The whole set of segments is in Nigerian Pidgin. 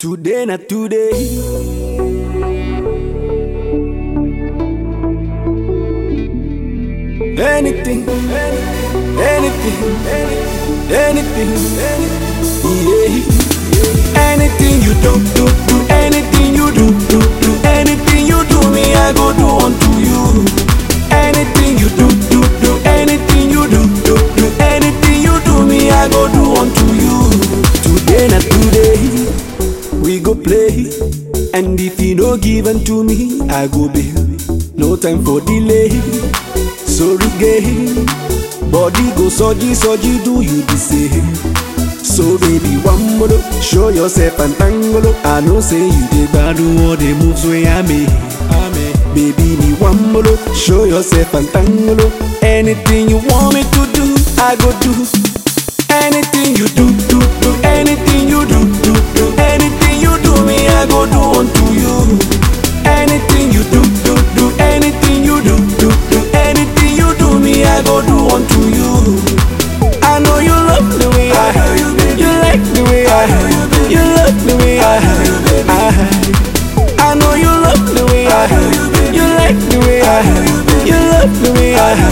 Today na today. Anything, anything, anything, anything, yeah. Anything you do, do, do, anything you do, do, do, anything you do, me I go do unto you. Anything you do, do, do, anything you do, do, do, anything you do, me I go do unto you. Today na today, we go play, and if you no give unto me, I go bail. No time for delay. Sorry gay, body go soji soji, do you the same? So baby, one more, show yourself and tango. I know say you dey gbadu all the moves wey I make. Baby, me one more, show yourself and tango. Anything you want me to do, I go do. Anything you do, do, do, anything you do, do, do, anything you do, me I go do unto you. Anything you do, do, do, anything you do, do, do, anything you do, me I go do unto you. I know you love the way I, you like the way I, you love the way I, I, I know you love the way I, you like the way I, you love the way I,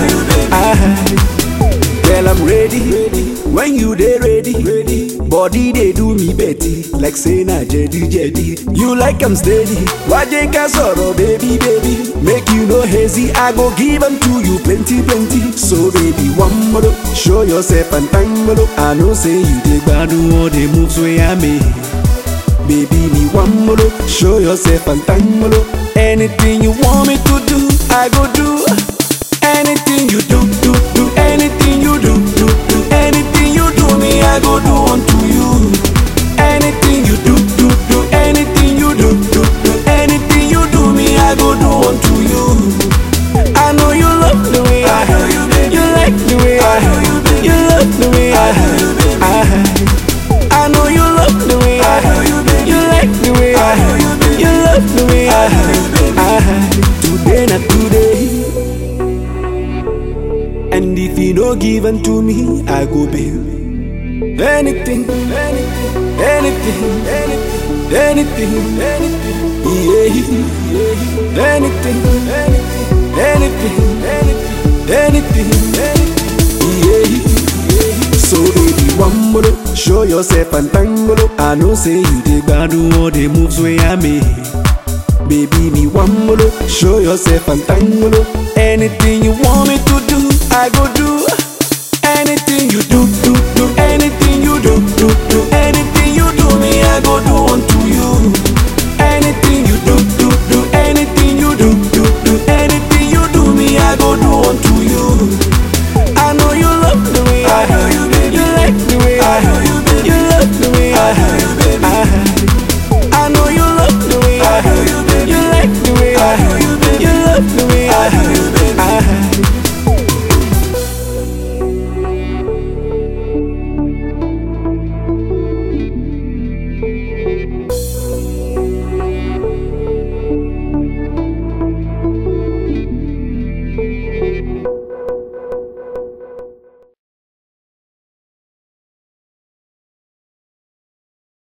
I. Girl, I'm ready. When you dey ready, body dey do me betty like say na jedi jedi. You like I'm steady, waje ka sọ̀rọ̀ baby baby. Make you no hazy, I go give am to you plenty plenty. So baby, one more, show yourself and tango. I know say you dey gbadu all the moves wey I make. Baby, me one more, show yourself and tango. Anything you want me to do, I go do. Anything you do, do, do, anything you do, do, do, anything you do, me I go do unto you. Anything you do, do, do, anything you do, do, do, anything you do, me I go do unto you. I know you love the way I, you like the way I, you love the way I, I, I know you love the way I, you like the way I, you love the way I, I, today na today. And if you no given to me, I go bail. Anything, anything, anything, anything, anything, anything, yeah, anything, anything, anything, anything, anything, yeah. So baby, one more, show yourself and tango. I know say you dey gbadu all the moves wey I make. Baby, me one more, show yourself and tango. Anything you want me to do, I go do. Anything you do,